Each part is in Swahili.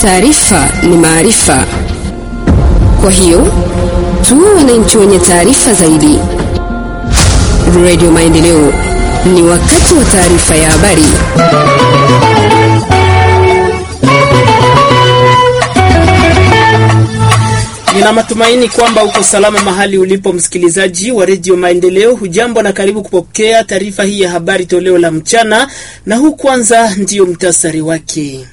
taarifa ni maarifa. Kwa hiyo tuwe wananchi wenye taarifa zaidi. Radio Maendeleo, ni wakati wa taarifa ya habari. Nina matumaini kwamba uko salama mahali ulipo, msikilizaji wa redio Maendeleo. Hujambo na karibu kupokea taarifa hii ya habari toleo la mchana, na huu kwanza ndiyo mtasari wake.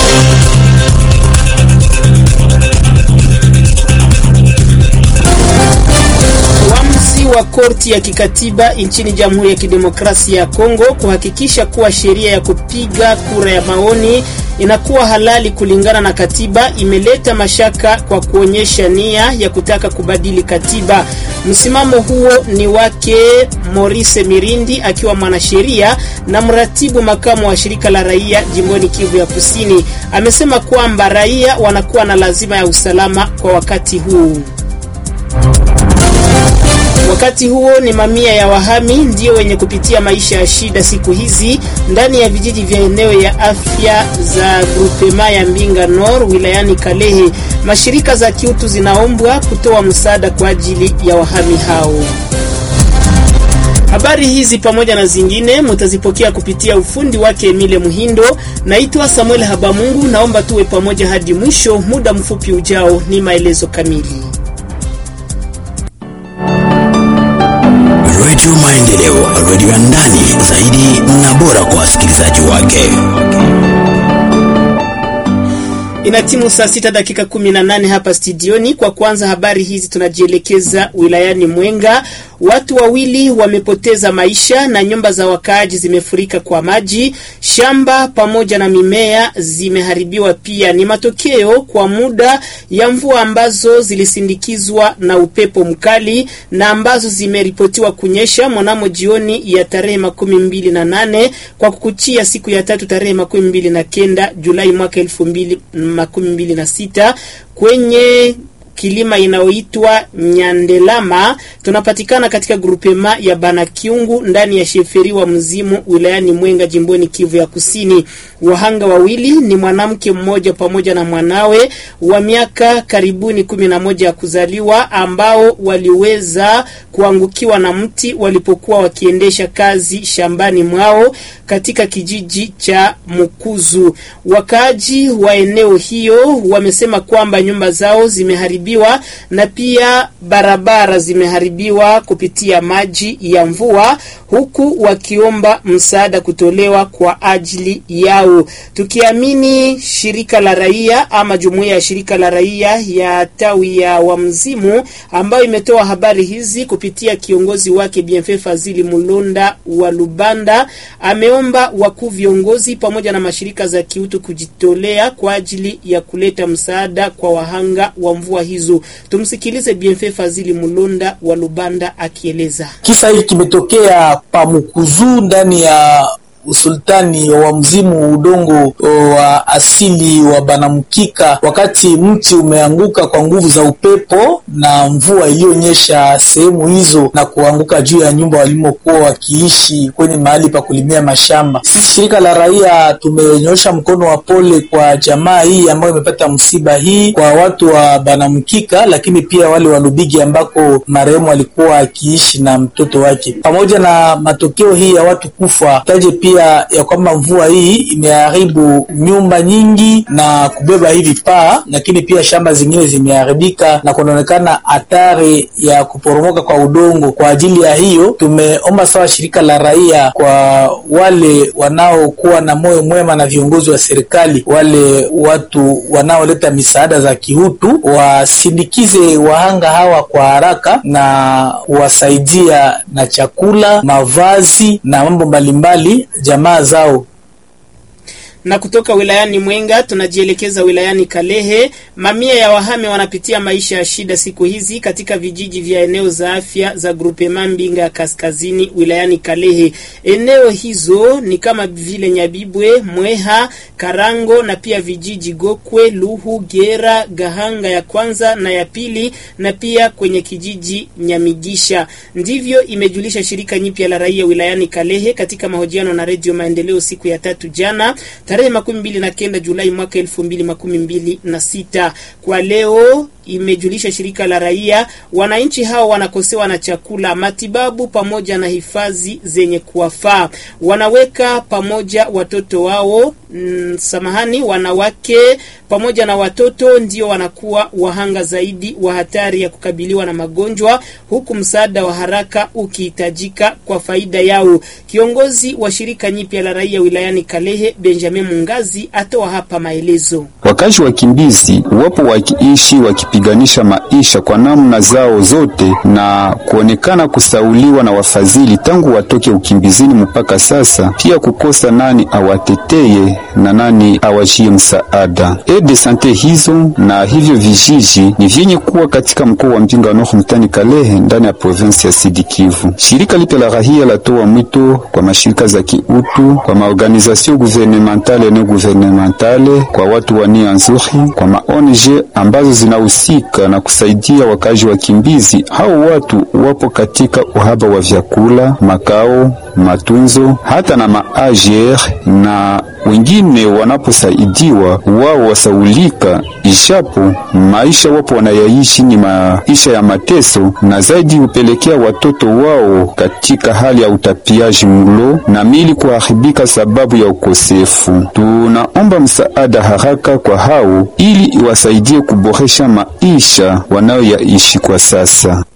Uamuzi wa korti ya kikatiba nchini Jamhuri ya Kidemokrasia ya Kongo kuhakikisha kuwa sheria ya kupiga kura ya maoni inakuwa halali kulingana na katiba imeleta mashaka kwa kuonyesha nia ya kutaka kubadili katiba. Msimamo huo ni wake Maurice Mirindi akiwa mwanasheria na mratibu makamu wa shirika la raia jimboni Kivu ya Kusini. Amesema kwamba raia wanakuwa na lazima ya usalama kwa wakati huu. Wakati huo ni mamia ya wahami ndio wenye kupitia maisha ya shida siku hizi ndani ya vijiji vya eneo ya afya za grupema ya Mbinga Nord wilayani Kalehe. Mashirika za kiutu zinaombwa kutoa msaada kwa ajili ya wahami hao. Habari hizi pamoja na zingine mutazipokea kupitia ufundi wake Emile Muhindo. Naitwa Samuel Habamungu, naomba tuwe pamoja hadi mwisho. Muda mfupi ujao ni maelezo kamili. Radio Maendeleo, radio ya ndani zaidi na bora kwa wasikilizaji wake. Inatimu saa sita dakika kumi na nane hapa studioni. Kwa kwanza habari hizi tunajielekeza wilayani Mwenga. Watu wawili wamepoteza maisha na nyumba za wakaaji zimefurika kwa maji, shamba pamoja na mimea zimeharibiwa pia. Ni matokeo kwa muda ya mvua ambazo zilisindikizwa na upepo mkali na ambazo zimeripotiwa kunyesha mwanamo jioni ya tarehe makumi mbili na nane kwa kukuchia siku ya tatu tarehe makumi mbili na kenda Julai mwaka elfu mbili makumi mbili na sita kwenye kilima inayoitwa Nyandelama. Tunapatikana katika grupema ya Banakiungu ndani ya sheferi wa Mzimu wilayani Mwenga jimboni Kivu ya Kusini. Wahanga wawili ni mwanamke mmoja pamoja na mwanawe wa miaka karibuni kumi na moja ya kuzaliwa ambao waliweza kuangukiwa na mti walipokuwa wakiendesha kazi shambani mwao katika kijiji cha Mukuzu. Wakaaji wa eneo hiyo wamesema kwamba nyumba zao zimeharibiwa na pia barabara zimeharibiwa kupitia maji ya mvua, huku wakiomba msaada kutolewa kwa ajili yao. Tukiamini shirika la raia ama jumuiya ya shirika la raia ya tawi ya Wamzimu ambayo imetoa habari hizi kupitia kiongozi wake Bienfait Fazili Mulonda wa Lubanda, ameomba wakuu viongozi pamoja na mashirika za kiutu kujitolea kwa ajili ya kuleta msaada kwa wahanga wa mvua hizo. Tumsikilize Bienfait Fazili Mulonda wa Lubanda akieleza. Kisa hiki kimetokea Pamukuzu ndani ya usultani wa Mzimu, udongo wa asili wa Banamkika, wakati mti umeanguka kwa nguvu za upepo na mvua iliyonyesha sehemu hizo na kuanguka juu ya nyumba walimokuwa wakiishi kwenye mahali pa kulimia mashamba. Sisi shirika la raia tumenyosha mkono wa pole kwa jamaa hii ambayo imepata msiba hii, kwa watu wa Banamkika, lakini pia wale wa Lubigi ambako marehemu alikuwa akiishi na mtoto wake. Pamoja na matokeo hii ya watu kufa, taje pia ya kwamba mvua hii imeharibu nyumba nyingi na kubeba hivi paa, lakini pia shamba zingine zimeharibika na kunaonekana hatari ya kuporomoka kwa udongo. Kwa ajili ya hiyo, tumeomba sawa shirika la raia kwa wale wanaokuwa na moyo mwema na viongozi wa serikali, wale watu wanaoleta misaada za kiutu, wasindikize wahanga hawa kwa haraka na kuwasaidia na chakula, mavazi na mambo mbalimbali jamaa zao. Na kutoka wilayani Mwenga tunajielekeza wilayani Kalehe. Mamia ya wahame wanapitia maisha ya shida siku hizi katika vijiji vya eneo za afya za grupema Mbinga ya kaskazini wilayani Kalehe. Eneo hizo ni kama vile Nyabibwe, Mweha, Karango na pia vijiji Gokwe, Luhu, Gera, Gahanga ya kwanza na ya pili na pia kwenye kijiji Nyamigisha. Ndivyo imejulisha shirika nyipya la raia wilayani Kalehe katika mahojiano na Radio Maendeleo siku ya tatu jana. tarehe makumi mbili na kenda Julai mwaka elfu mbili makumi mbili na sita. Kwa leo imejulisha shirika la raia, wananchi hao wanakosewa na chakula, matibabu pamoja na hifadhi zenye kuwafaa. Wanaweka pamoja watoto wao mm, samahani, wanawake pamoja na watoto ndio wanakuwa wahanga zaidi wa hatari ya kukabiliwa na magonjwa, huku msaada wa haraka ukihitajika kwa faida yao. Kiongozi wa shirika nyipya la raia wilayani Kalehe, Benjamin Mungazi, atoa hapa maelezo. Wakazi wakimbizi wapo wakiishi wakipiganisha maisha kwa namna zao zote na kuonekana kusauliwa na wafadhili tangu watoke ukimbizini mpaka sasa, pia kukosa nani awateteye na nani awajie msaada. Ede sante hizo na hivyo vijiji ni vyenye kuwa katika mkoa wa Mbinga Nord mtani Kalehe ndani ya provinsi ya Sidi Kivu. Shirika lipya la rahia latoa mwito kwa mashirika za kiutu, kwa maorganizasio guvernementale na guvernementale, kwa watu wa nia nzuri, kwa maONG ambazo zinahusika na kusaidia wakazi wakimbizi. Hao watu wapo katika uhaba wa vyakula, makao, matunzo, hata na maajer na wengine wanaposaidiwa wao wasaulika, ishapo maisha wapo wanayaishi ni maisha ya mateso, na zaidi hupelekea watoto wao katika hali ya utapiaji mlo na mili kuharibika sababu ya ukosefu. Tunaomba msaada haraka kwa hao ili iwasaidie kuboresha maisha wanayoyaishi kwa sasa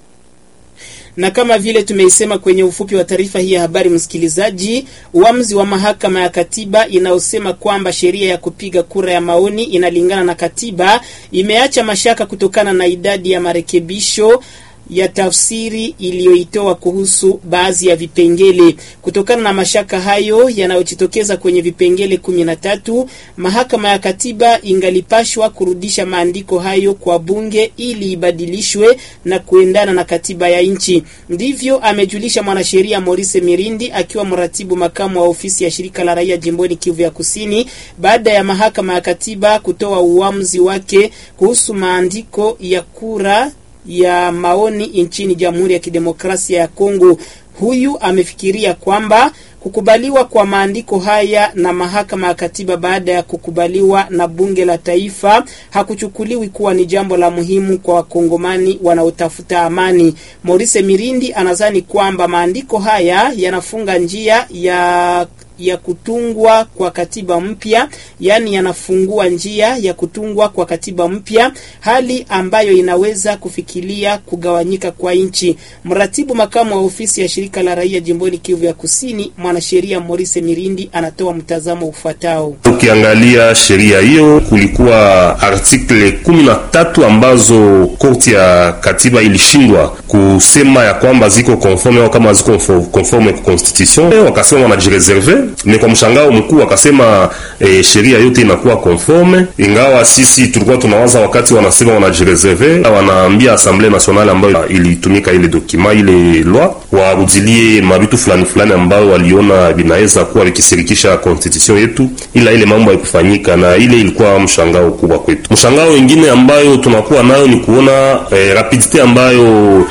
na kama vile tumeisema kwenye ufupi wa taarifa hii ya habari, msikilizaji, uamuzi wa mahakama ya katiba inayosema kwamba sheria ya kupiga kura ya maoni inalingana na katiba imeacha mashaka kutokana na idadi ya marekebisho ya tafsiri iliyoitoa kuhusu baadhi ya vipengele. Kutokana na mashaka hayo yanayojitokeza kwenye vipengele kumi na tatu, mahakama ya katiba ingalipashwa kurudisha maandiko hayo kwa bunge ili ibadilishwe na kuendana na katiba ya nchi. Ndivyo amejulisha mwanasheria Maurice Mirindi akiwa mratibu makamu wa ofisi ya shirika la raia jimboni Kivu ya Kusini, baada ya mahakama ya katiba kutoa uamuzi wake kuhusu maandiko ya kura ya maoni nchini Jamhuri ya Kidemokrasia ya Kongo. Huyu amefikiria kwamba kukubaliwa kwa maandiko haya na mahakama ya katiba baada ya kukubaliwa na bunge la taifa hakuchukuliwi kuwa ni jambo la muhimu kwa wakongomani wanaotafuta amani. Maurice Mirindi anadhani kwamba maandiko haya yanafunga njia ya ya kutungwa kwa katiba mpya, yaani yanafungua njia ya kutungwa kwa katiba mpya, hali ambayo inaweza kufikiria kugawanyika kwa nchi. Mratibu makamu wa ofisi ya shirika la raia jimboni Kivu ya Kusini, mwanasheria Maurice Mirindi anatoa mtazamo ufuatao. Ukiangalia sheria hiyo, kulikuwa artikle kumi na tatu ambazo korti ya katiba ilishindwa kusema ya kwamba ziko conforme au kama ziko conforme kwa constitution, wakasema wanajireserve ni kwa mshangao mkuu akasema e, sheria yote inakuwa conforme, ingawa sisi tulikuwa tunawaza wakati wanasema wanajireserve, wanaambia Assemblée Nationale ambayo ilitumika ile dokima ile loi warudilie mabitu fulani fulani ambayo waliona vinaweza kuwa vikisirikisha constitution yetu, ila ile mambo haikufanyika, na ile ilikuwa mshangao kubwa kwetu. Mshangao wengine ambayo tunakuwa nayo ni kuona e, rapidite ambayo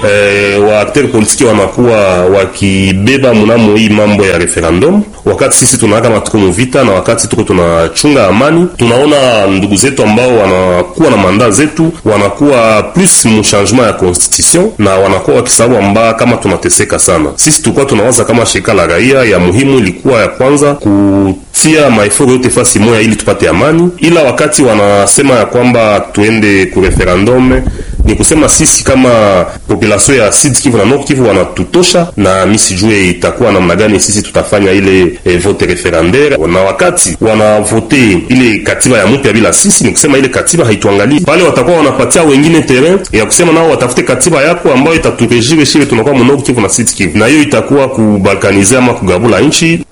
e, wa acteur politiki wanakuwa wakibeba mnamo hii mambo ya referendum wakati sisi tunaaka matuko muvita na wakati tuko tunachunga amani, tunaona ndugu zetu ambao wanakuwa na manda zetu wanakuwa plus mu changement ya constitution na wanakuwa wakisababu amba kama tunateseka sana. Sisi tulikuwa tunawaza kama shirika la raia ya muhimu ilikuwa ya kwanza kutia maeforo yote fasi moya ili tupate amani, ila wakati wanasema ya kwamba tuende ku referendum ni kusema sisi kama population ya Sud Kivu na Nord Kivu wanatutosha, na mi sijue itakuwa namna gani sisi tutafanya ile e, vote referendaire. Na wakati wanavote ile katiba ya mpya bila sisi, ni kusema ile katiba haituangalii pale, watakuwa wanapatia wengine terrain ya kusema nao watafute katiba yako ambayo itaturejire shile tunakuwa mu Nord Kivu na Sud Kivu, na hiyo itakuwa kubalkanize ama kugabula nchi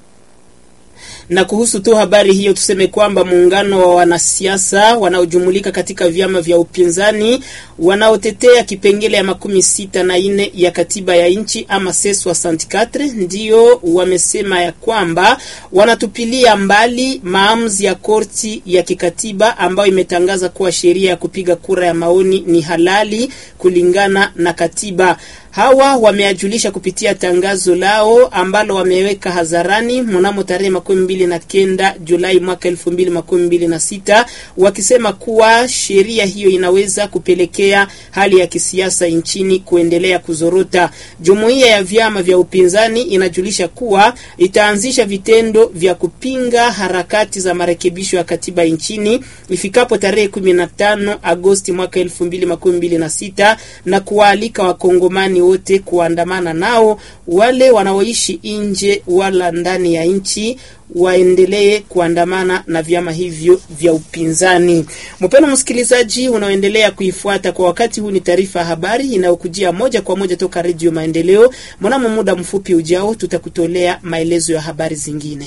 na kuhusu tu habari hiyo tuseme kwamba muungano wa wanasiasa wanaojumulika katika vyama vya upinzani wanaotetea kipengele ya makumi sita na nne ya katiba ya nchi ama ses 64 ndiyo wamesema ya kwamba wanatupilia mbali maamuzi ya korti ya kikatiba ambayo imetangaza kuwa sheria ya kupiga kura ya maoni ni halali kulingana na katiba. Hawa wameajulisha kupitia tangazo lao ambalo wameweka hadharani mnamo tarehe makumi mbili na kenda Julai mwaka elfu mbili makumi mbili na sita wakisema kuwa sheria hiyo inaweza kupelekea hali ya kisiasa nchini kuendelea kuzorota. Jumuiya ya vyama vya upinzani inajulisha kuwa itaanzisha vitendo vya kupinga harakati za marekebisho ya katiba nchini ifikapo tarehe 15 Agosti mwaka 2026 na kuwaalika wakongomani wote kuandamana nao, wale wanaoishi nje wala ndani ya nchi waendelee kuandamana na vyama hivyo vya upinzani. Mpendwa msikilizaji, unaoendelea kuifuata kwa wakati huu, ni taarifa ya habari inayokujia moja kwa moja toka Redio Maendeleo. Mnamo muda mfupi ujao, tutakutolea maelezo ya habari zingine.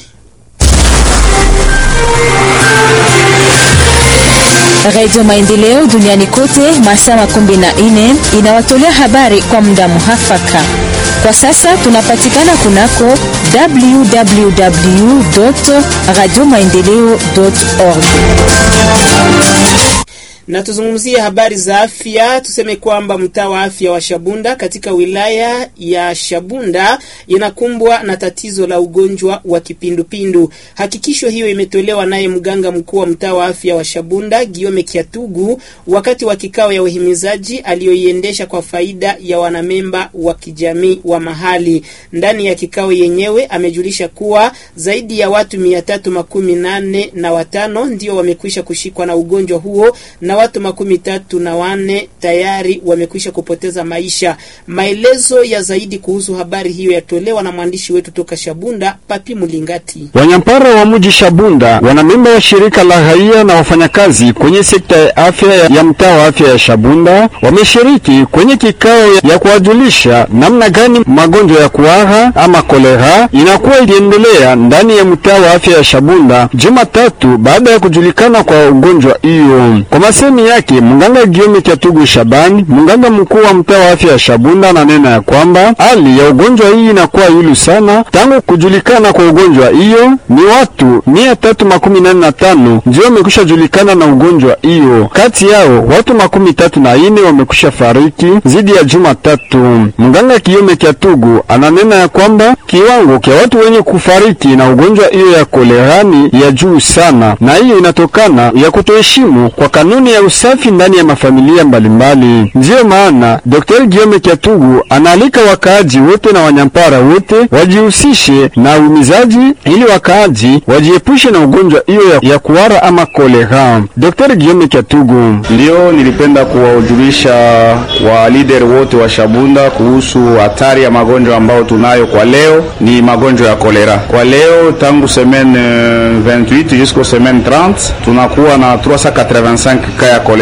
Radio Maendeleo duniani kote masaa makumi na nne inawatolea habari kwa muda muhafaka. Kwa sasa tunapatikana kunako www radio maendeleo org na tuzungumzie habari za afya. Tuseme kwamba mtaa wa afya wa Shabunda katika wilaya ya Shabunda inakumbwa na tatizo la ugonjwa wa kipindupindu. Hakikisho hiyo imetolewa naye mganga mkuu wa mtaa wa afya wa Shabunda Giome Kiatugu wakati wa kikao ya uhimizaji aliyoiendesha kwa faida ya wanamemba wa kijamii wa mahali. Ndani ya kikao yenyewe amejulisha kuwa zaidi ya watu mia tatu makumi nane na watano ndio wamekwisha kushikwa na ugonjwa huo na watu makumi tatu na wanne tayari wamekwisha kupoteza maisha. Maelezo ya zaidi kuhusu habari hiyo yatolewa na mwandishi wetu toka Shabunda, Papi Mulingati. Wanyampara wa mji Shabunda, wanamemba wa shirika la raia na wafanyakazi kwenye sekta ya afya ya mtaa wa afya ya Shabunda wameshiriki kwenye kikao ya kuwajulisha namna gani magonjwa ya kuhara ama kolera inakuwa iliendelea ndani ya mtaa wa afya ya Shabunda Jumatatu baada ya kujulikana kwa ugonjwa hiyo. Kwa masemi yake mganga Giome Kyatugu Shabani, mganga mkuu wa mtaa wa afya ya Shabunda, ananena ya kwamba hali ya ugonjwa hii inakuwa yulu sana. Tangu kujulikana kwa ugonjwa hiyo ni watu mia tatu makumi nane na tano ndio wamekwisha julikana na ugonjwa hiyo. Kati yao watu makumi tatu na ine wamekwisha fariki zidi ya juma tatu. Mganga Giome Kyatugu ananena ya kwamba kiwango kya watu wenye kufariki na ugonjwa hiyo ya kolerani ya juu sana, na hiyo inatokana ya kutoheshimu kwa kanuni ya usafi ndani ya mafamilia mbalimbali. Ndiyo maana Dr. Giome Kyatugu anaalika wakaaji wote na wanyampara wote wajihusishe na umizaji ili wakaaji wajiepushe na ugonjwa hiyo ya, ya kuhara ama kolera. Dr. Giome Kyatugu: Ndiyo, nilipenda kuwajulisha wa leader wote wa Shabunda kuhusu hatari ya magonjwa ambayo tunayo kwa leo, ni magonjwa ya kolera. Kwa leo tangu semaine 28 jusqu'au semaine 30 tunakuwa na 385 cas ya kolera